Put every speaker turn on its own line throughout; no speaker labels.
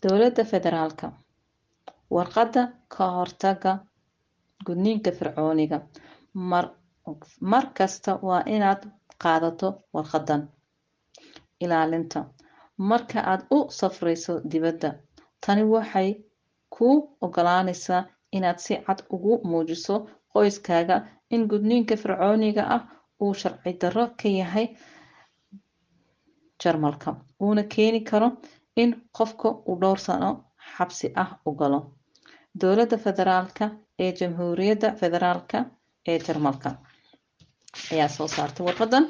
dowladda federaalka warqadda ka hortaga gudniinka fircooniga mar mar kasta waa inaad qaadato warqadan ilaalinta marka aad u safrayso dibadda tani waxay kuu ogolaanaysaa inaad si cad ugu muujiso qoyskaaga in gudniinka fircooniga ah uu sharci darro ka yahay jarmalka uuna keeni karo in qofka uu dhowr sano xabsi ah u galo dowladda federaalka ee jamhuuriyadda federaalka ee jarmalka ayaa soo saartay warqadan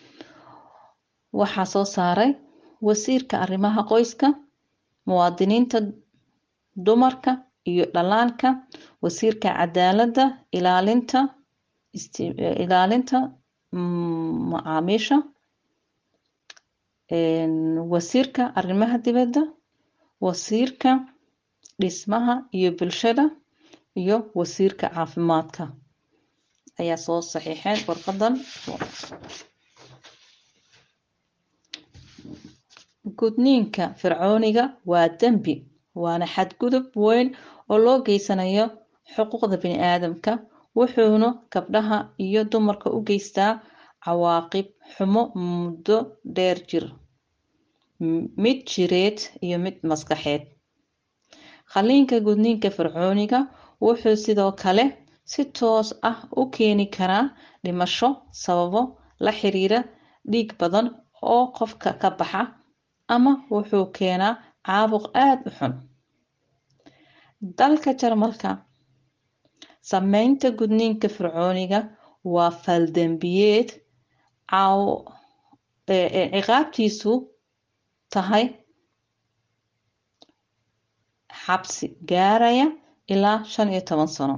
waxaa soo saaray wasiirka arrimaha qoyska muwaadiniinta dumarka iyo dhallaanka wasiirka cadaaladda ilaalinta ilaalinta macaamiisha wasiirka arrimaha dibadda wasiirka dhismaha iyo bulshada iyo wasiirka caafimaadka ayaa soo saxiixeen warqadan gudniinka fircooniga waa dembi waana xadgudub weyn oo loo geysanayo xuquuqda bini aadamka wuxuuna gabdhaha iyo dumarka u geystaa cawaaqib xumo muddo dheer jir mid jireed iyo mid maskaxeed qaliinka gudniinka fircooniga wuxuu sidoo kale si toos ah u keeni karaa dhimasho sababo la xiriira dhiig badan oo qofka ka baxa ama wuxuu keenaa caabuq aada u xun dalka jarmalka sameynta gudniinka fircooniga waa faldembiyeed ciqaabtiisu tahay xabsi gaaraya ilaa shan iyo toban sano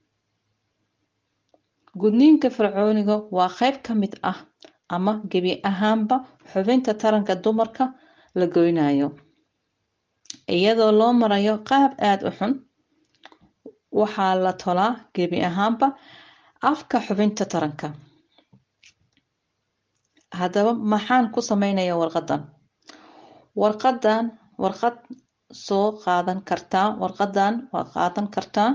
gudniinka fircooniga waa qayb ka mid ah ama gebi ahaanba xubinta taranka dumarka la goynayo iyadoo loo marayo qaab aada u xun waxaa la tolaa gebi ahaanba afka xubinta taranka haddaba maxaan ku sameynaya warqadan warqadan warqad soo qaadan kartaa warqadan waa qaadan kartaa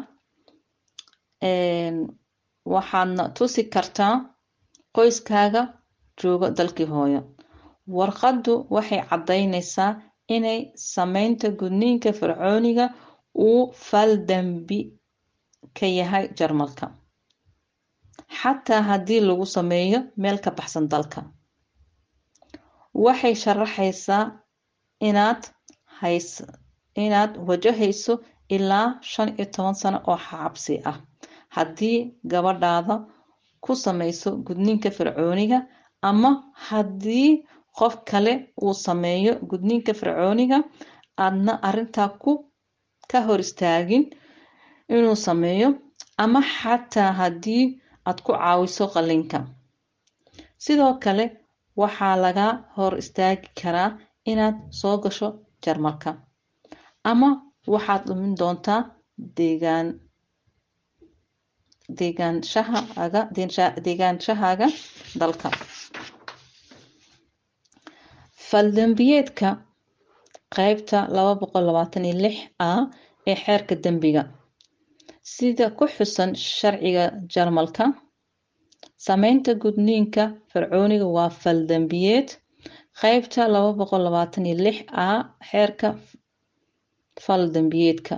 waxaadna tusi kartaa qoyskaaga joogo dalkii hooyo warqaddu waxay caddaynaysaa inay sameynta gudniinka fircooniga uu fal dembi ka yahay jarmalka xataa haddii lagu sameeyo meel ka baxsan dalka waxay sharaxaysaa inaad hays inaad wajahayso ilaa shan iyo toban sano oo xabsi ah haddii gabadhaada ku samayso gudniinka fircooniga ama haddii qof kale uu sameeyo gudniinka fircooniga aadna arrintaa ku ka hor istaagin inuu sameeyo ama xataa haddii aad ku caawiso qalliinka sidoo kale waxaa laga hor istaagi karaa inaad soo gasho jarmalka ama waxaad dhumin doontaa deegaan deegaanshahaaga deegaanshahaaga dalka faldembiyeedka qaybta laba boqol labaatan iyo lix a ee xeerka dembiga sida ku xusan sharciga jarmalka sameynta gudniinka fircooniga waa faldembiyeed qaybta laba boqol labaatan iyo lix a xeerka faldembiyeedka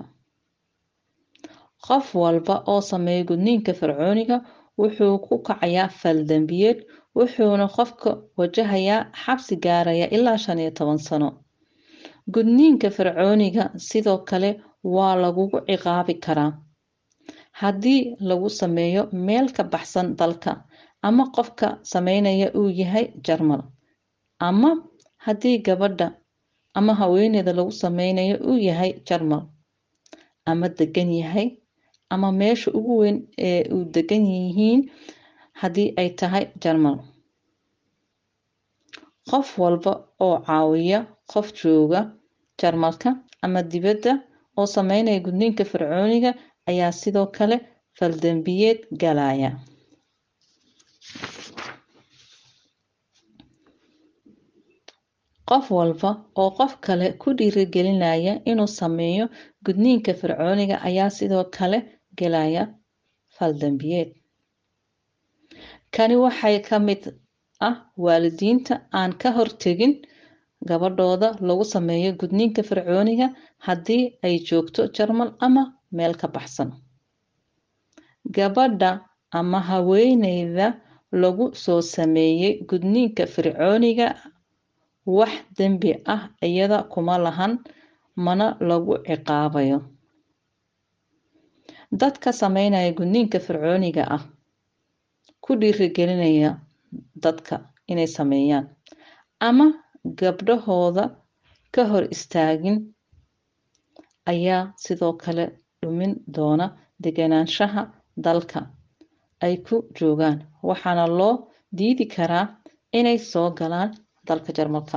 qof walba oo sameeya gudniinka fircooniga wuxuu ku kacayaa faldembiyeed wuxuuna qofka wajahayaa xabsi gaaraya ilaa shan iyo toban sano gudniinka fircooniga sidoo kale waa lagugu ciqaabi karaa haddii lagu sameeyo meel ka baxsan dalka ama qofka sameynaya uu yahay jarmal ama haddii gabadha ama haweeneyda lagu sameynayo uu yahay jarmal ama degan yahay ama meesha ugu weyn ee uu degan yihiin haddii ay tahay jarmal qof walba oo caawiya qof jooga jarmalka ama dibadda oo sameynaya gudniinka fircooniga ayaa sidoo kale faldembiyeed galaya qof walba oo qof kale ku dhiirigelinaya inuu sameeyo gudniinka fircooniga ayaa sidoo kale gelaya fal dambiyeed kani waxay ka mid ah waalidiinta aan ka hortegin gabadhooda lagu sameeyo gudniinka fircooniga haddii ay joogto jarmal ama meel ka baxsan gabadha ama haweeneyda lagu soo sameeyey gudniinka fircooniga wax dembi ah iyada kuma lahan mana lagu ciqaabayo dadka sameynaya gudniinka fircooniga ah ku dhiirigelinaya dadka inay sameeyaan ama gabdhahooda ka hor istaagin ayaa sidoo kale dhumin doona degenaanshaha dalka ay ku joogaan waxaana loo diidi karaa inay soo galaan dalka jarmalka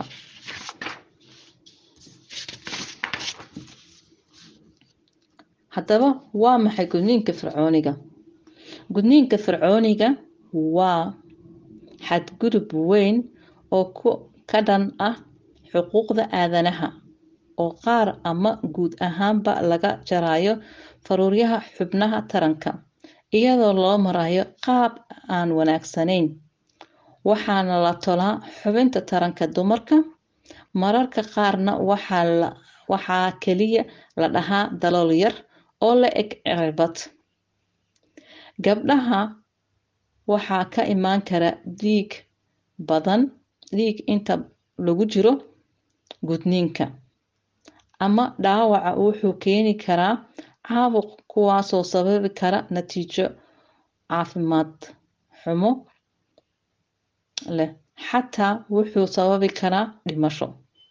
haddaba waa maxay gudniinka fircooniga gudniinka fircooniga waa xadgudub weyn oo ka dhan ah xuquuqda aadanaha oo qaar ama guud ahaanba laga jarayo faruuryaha xubnaha taranka iyadoo loo marayo qaab aan wanaagsanayn waxaana la tolaa xubinta taranka dumarka mararka qaarna waxaa keliya la dhahaa dalool yar oo la eg cirbad gabdhaha waxaa ka imaan kara dhiig badan dhiig inta lagu jiro gudniinka ama dhaawaca wuxuu keeni karaa caabuq kuwaasoo sababi kara natiijo caafimaad xumo leh xataa wuxuu sababi karaa dhimasho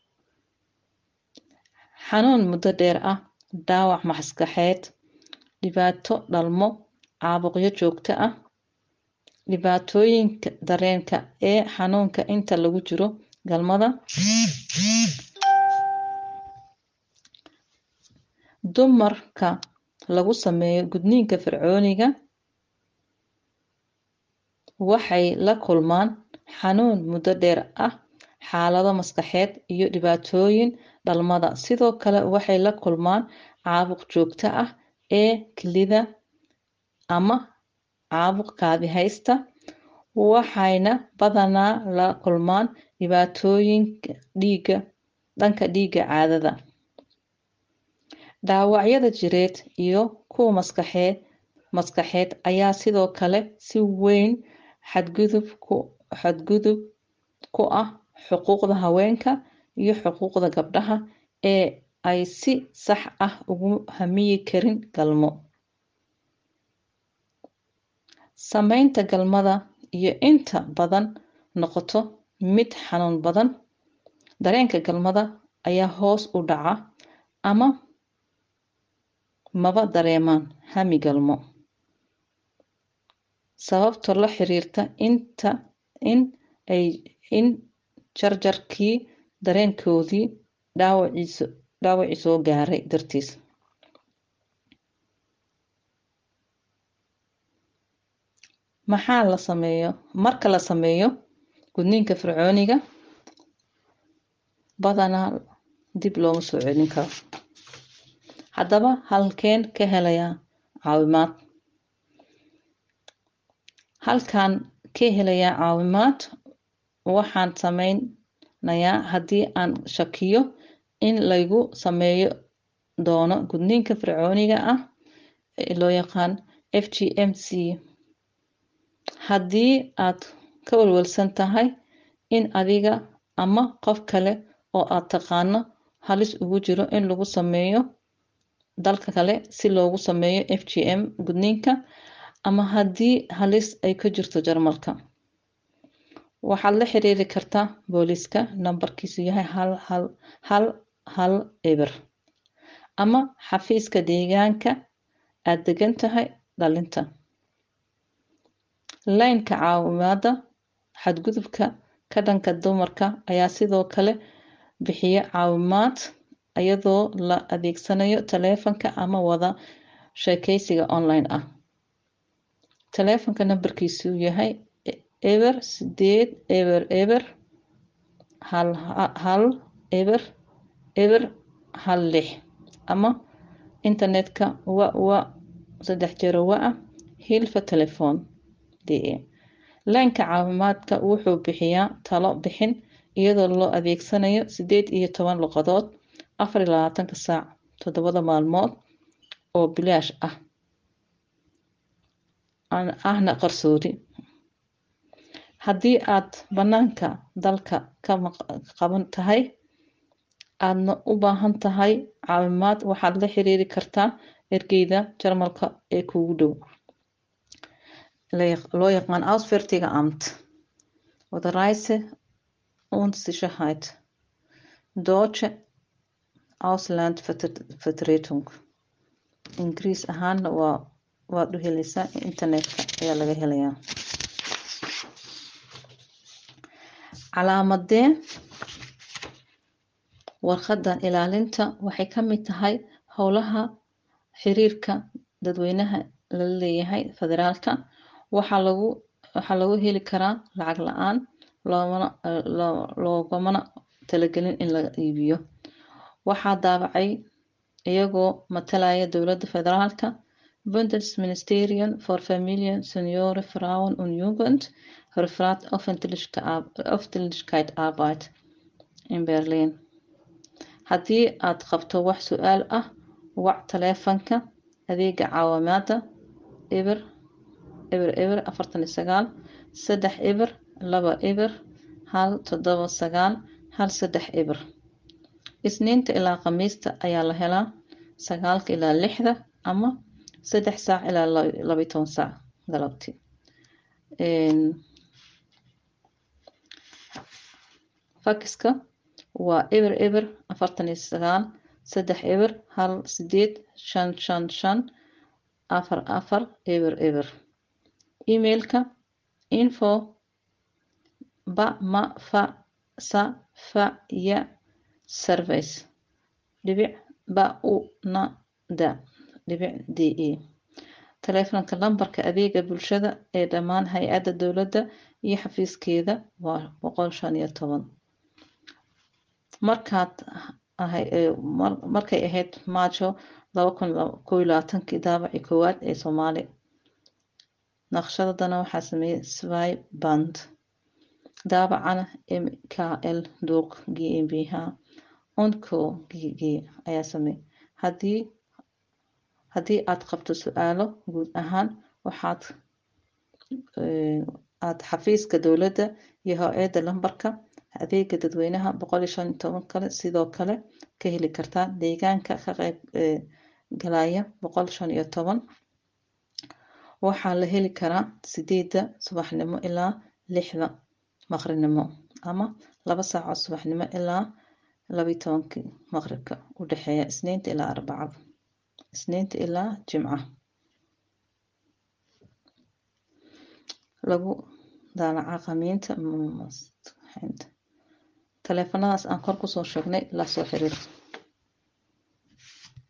xanuun muddo dheer ah dhaawac maskaxeed dhibaato dhalmo caabuqyo joogto ah dhibaatooyinka dareenka ee xanuunka inta lagu jiro galmada dumarka lagu sameeyo gudniinka fircooniga waxay la kulmaan xanuun muddo dheer ah xaalado maskaxeed iyo dhibaatooyin dhalmada sidoo kale waxay la kulmaan caabuq joogto ah ee kelida ama caabuq kaadi haysta waxayna badanaa la kulmaan dhibaatooyinka dhiiga dhanka dhiiga caadada dhaawacyada jireed iyo kuwa maskaxeed maskaxeed ayaa sidoo kale si weyn xadgudub ku xadgudub ku ah xuquuqda haweenka iyo xuquuqda gabdhaha ee ay si sax ah ugu hamiyi karin galmo sameynta galmada iyo inta badan noqoto mid xanuun badan dareenka galmada ayaa hoos u dhaca ama maba dareemaan hami galmo sababtoo la xiriirta inta in ay in jarjarkii dareenkoodii dhaawaciisu dhaawacii soo gaaray dartiis maxaa la sameeyo marka la sameeyo gudniinka fircooniga badanaa dib looma soo celin karo haddaba halkeen ka helayaa caawimaad halkaan ka helayaa caawimaad waxaan sameynayaa haddii aan shakiyo in laygu sameeyo doono gudniinka fircooniga ah ee loo yaqaan f g m c haddii aad ka walwalsan tahay in adiga ama qof kale oo aad taqaano halis ugu jiro in lagu sameeyo dalka kale si loogu sameeyo f g m gudniinka ama haddii halis ay ka jirto jarmalka waxaad la xiriiri kartaa booliiska nambarkiisu yahay hal hal hal hal eber ama xafiiska deegaanka aad degan tahay dhalinta laynka caawimaada xadgudubka ka dhanka dumarka ayaa sidoo kale bixiya caawimaad iyadoo la adeegsanayo taleefanka ama wada sheekeysiga online ah taleefanka nambarkiisu yahay eber sideed eber eber hal hal eber eber hal lix ama internetka wa wa saddex jero wa ah hilfa telefoon d a laanka caafimaadka wuxuu bixiyaa talo bixin iyadoo loo adeegsanayo sideed iyo toban luqadood afar iyo labaatanka saac toddobada maalmood oo bilaash ah ahna qarsoodi haddii aad bannaanka dalka ka qaban tahay aadna u baahan tahay caawimaad waxaad la xiriiri kartaa ergeyda jarmalka ee kuugu dhow loo yaqaan ausfertiga amt oder Reise und Sicherheit Deutsche Auslandvertretung ingiriis ahaana waa waad u helaysaa internetka ayaa laga helayaa calaamadee warqadan ilaalinta waxay ka mid tahay howlaha xiriirka dadweynaha lala leeyahay federaalka waxaa lagu waxaa lagu heli karaa lacag la-aan loomana loogamana talagelin in la iibiyo waxaa daabacay iyagoo matalaya dowladda federaalka bundesministerium for familien seniore frauen und jugend referaat öffentlichkeit arbeit in berlin haddii aad qabto wax su-aal ah wac taleefanka adeega caawimaada eber eber eber afartan iyo sagaal saddex eber laba eber hal toddoba sagaal hal saddex eber isniinta ilaa khamiista ayaa la helaa sagaalka ilaa lixda ama saddex saac ilaa labayo toban saac galabti fakiska waa eber eber afartan iyo sagaal saddex eber hal sideed shan shan shan afar afar eber eber emailka info ba ma fa sa fa ya service dhibic ba u na da dhibic d e taleefanka lambarka adeega bulshada ee dhammaan hay-adda dowladda iyo xafiiskeeda waa boqol shan iyo toban markaad markay ahayd maajo laba kun kow iyo labaatankii daabacii koowaad ee soomaali naqshadadana waxaa sameeyey swy band daabacana m k l duuq g m b h onco g g ayaa sameeyey haddii haddii aad qabto su-aalo guud ahaan waxaad aad xafiiska dowladda iyo hay-adda lambarka adeega dadweynaha boqol iyo shan iyo toban kale sidoo kale ka heli kartaa deegaanka ka qeyb galaya boqol shan iyo toban waxaa la heli karaa sideedda subaxnimo ilaa lixda maqribnimo ama laba saacood subaxnimo ilaa labayo tobankii maqribka u dhexeeya isniinta ilaa arbacada isniinta ilaa jimca lagu daalaca qamiinta taleefanadaas aan kor kusoo sheegnay la soo xiriir